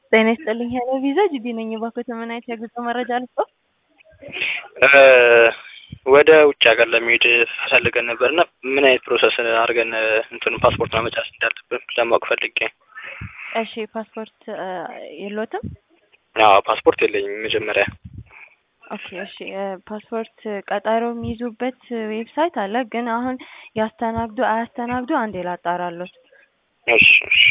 ጤና ይስጥልኝ ሄሎ ቪዛ ጅዲ ነኝ። እባክዎት ምን አይነት የጉዞ መረጃ ልስጥዎ? ወደ ውጭ ሀገር ለመሄድ ፈልገን ነበር እና ምን አይነት ፕሮሰስ አድርገን እንትኑ ፓስፖርት ማመቻት እንዳለብን ለማወቅ ፈልጌ። እሺ ፓስፖርት የሎትም? አዎ ፓስፖርት የለኝም መጀመሪያ። ኦኬ እሺ ፓስፖርት ቀጠሮ የሚይዙበት ዌብሳይት አለ፣ ግን አሁን ያስተናግዱ አያስተናግዱ አንዴ ላጣራሎት። እሺ እሺ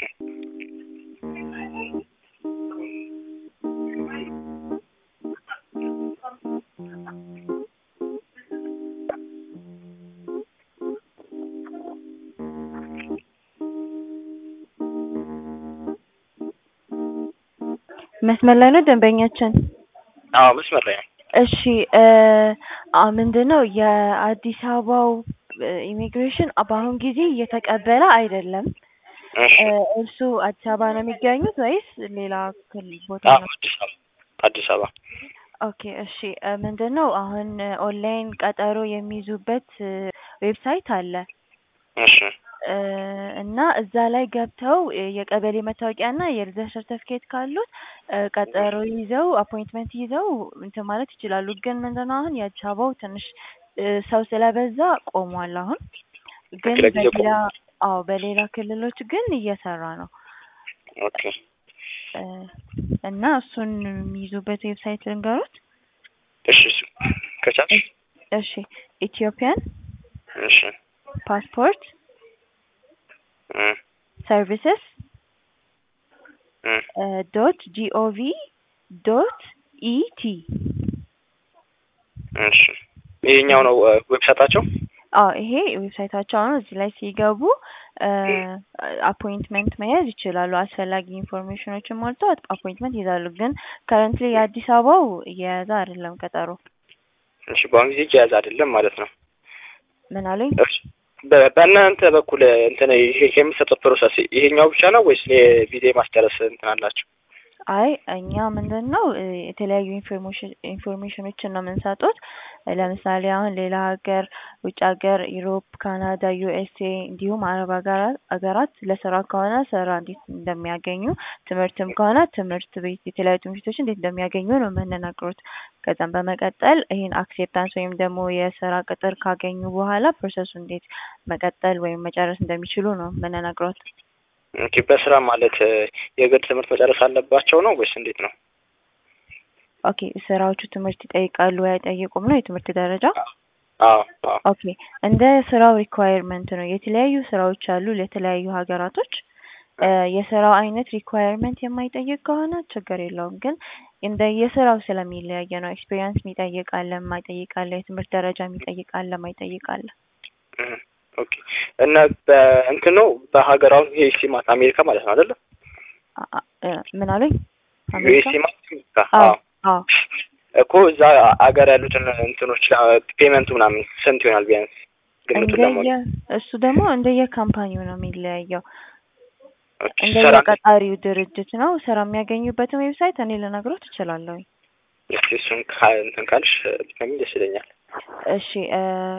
መስመር ላይ ነው ደንበኛችን? አዎ መስመር ላይ ነው። እሺ ምንድን ነው የአዲስ አበባው ኢሚግሬሽን በአሁን ጊዜ እየተቀበለ አይደለም። እሺ እርሱ አዲስ አበባ ነው የሚገኙት ወይስ ሌላ ክልል ቦታ አዎ ነው? አዲስ አበባ አዲስ አበባ ኦኬ እሺ ምንድን ነው አሁን ኦንላይን ቀጠሮ የሚይዙበት ዌብሳይት አለ እሺ እና እዛ ላይ ገብተው የቀበሌ መታወቂያ እና የልደት ሰርተፍኬት ካሉት ቀጠሮ ይዘው አፖይንትመንት ይዘው እንትን ማለት ይችላሉ። ግን ምንድን ነው አሁን የአዲስ አበባው ትንሽ ሰው ስለበዛ ቆሟል። አሁን ግን ለጊዜው በሌላ አዎ በሌላ ክልሎች ግን እየሰራ ነው ኦኬ እና እሱን የሚይዙበት ዌብሳይት ልንገሩት። እሺ እሱ ከቻልሽ እሺ ኢትዮጵያን እሺ ፓስፖርት እ ሰርቪስስ እ ዶት ጂኦቪ ዶት ኢቲ እሺ ይሄኛው ነው ዌብሳይታቸው? አዎ ይሄ ዌብሳይታቸው ነው። እዚህ ላይ ሲገቡ አፖይንትመንት መያዝ ይችላሉ። አስፈላጊ ኢንፎርሜሽኖችን ሞልተው አፖይንትመንት ይይዛሉ። ግን ከረንትሊ የአዲስ አበባው እየያዘ አይደለም ቀጠሮ። እሺ በአሁን ጊዜ እየያዘ አይደለም ማለት ነው። ምን አሉኝ? እሺ በ- በእናንተ በኩል እንትን ይሄ የሚሰጠው ፕሮሰስ ይሄኛው ብቻ ነው ወይስ የቪዛ ማስጨረስ እንትን አላቸው? አይ እኛ ምንድን ነው የተለያዩ ኢንፎርሜሽን ኢንፎርሜሽኖችን ነው የምንሰጡት። ለምሳሌ አሁን ሌላ ሀገር ውጭ ሀገር ዩሮፕ፣ ካናዳ፣ ዩኤስኤ እንዲሁም አረብ ሀገራት ሀገራት ለስራ ከሆነ ስራ እንዴት እንደሚያገኙ፣ ትምህርትም ከሆነ ትምህርት ቤት የተለያዩ ትምህርት ቤቶች እንዴት እንደሚያገኙ ነው የምንነግሩት። ከዛም በመቀጠል ይህን አክሴፕታንስ ወይም ደግሞ የስራ ቅጥር ካገኙ በኋላ ፕሮሰሱ እንዴት መቀጠል ወይም መጨረስ እንደሚችሉ ነው የምንነግሮት። ኦኬ በስራ ማለት የግል ትምህርት መጨረስ አለባቸው ነው ወይስ እንዴት ነው? ኦኬ ስራዎቹ ትምህርት ይጠይቃሉ ወይ አይጠይቁም ነው የትምህርት ደረጃ? አዎ አዎ ኦኬ እንደ ስራው ሪኳየርመንት ነው። የተለያዩ ስራዎች አሉ ለተለያዩ ሀገራቶች። የስራው አይነት ሪኳየርመንት የማይጠይቅ ከሆነ ችግር የለውም። ግን እንደ የስራው ስለሚለያየ ነው። ኤክስፔሪንስ የሚጠይቅ አለ፣ የማይጠይቅ አለ፣ የትምህርት ደረጃ የሚጠይቅ አለ፣ የማይጠይቅ አለ። እ ኦኬ እና በእንትን ነው በሀገር አሁን ዩኤስሲ ማለት አሜሪካ ማለት ነው አይደለ? አ- አ- እ ምን አሉኝ? አሜሪካ? ዩኤስሲ ማለት አሜሪካ። አዎ አዎ አዎ እኮ እዛ አገር ያሉትን እንትኖች ፔመንቱ ምናምን ስንት ይሆናል ቢያንስ ግምቱን ለማወቅ? እንደየ እሱ ደግሞ እንደየ ካምፓኒው ነው የሚለያየው። ኦኬ እንደየ ስራ ቀጣሪው ድርጅት ነው። ስራ የሚያገኙበትን ዌብሳይት እኔ ልነግሮት እችላለሁ። እስኪ እሱን ካ- እንትን ካልሽ ብትነግሪኝ ደስ ይለኛል። እሺ